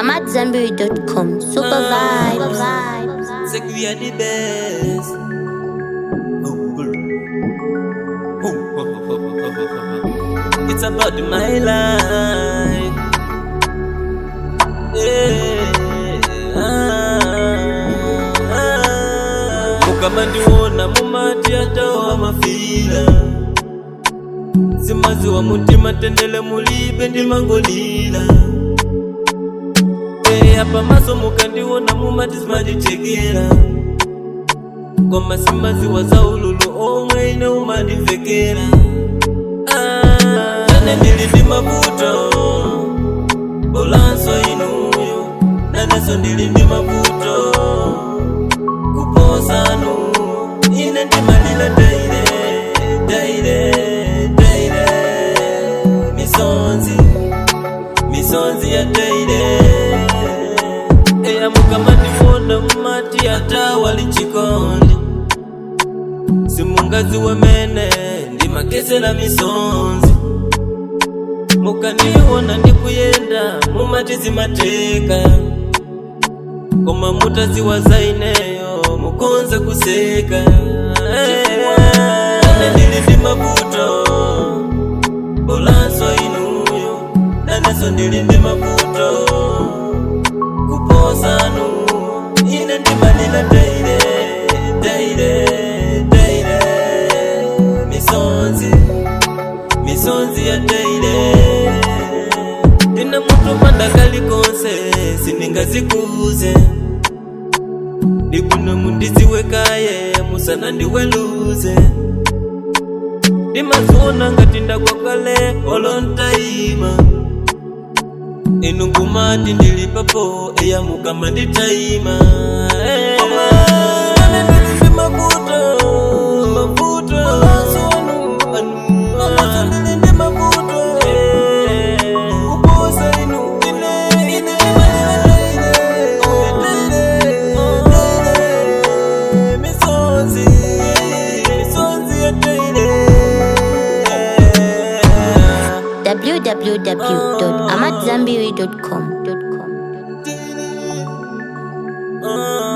AmadZanbury.com. Super vibes. Say we are the best. It's about my life. Yeah. Ah, ah. Mukama ndiwona mumati atawa mafila simaziwa mutima tendele mulibe ndimangolila eya pamaso mukandiwona mumati simanditekera koma simaziwa za ululu omwe ine umandivekera Ah, nane ndili ndi mavuto bolanso inuyo naneso ndili ndi mavuto kuposanu ine ndimalila daire daire daire misonzi misonzi ya daire eya mukama ndiwona mumati atawali chikondi simungazi wemene ndimakesera misonzi mukandiwona ndikuyenda mumati zimateka koma mutaziwa za ineyo mukonza kuseka ane ndili ndi mavuto bolanso inuyo naneso ndili ndi mavuto kuposanu ine ndimalila daire daire daire misonzi misonzi ya daire ndina mutu pandakali konse sindingazikuze ndikuno mundiziwekaye musana ndiweluze ndimaziona ngati ndakwakale olontaima inu ngumati ndilipapo eya mukama nditaima www.amadzanbury.com. Ah.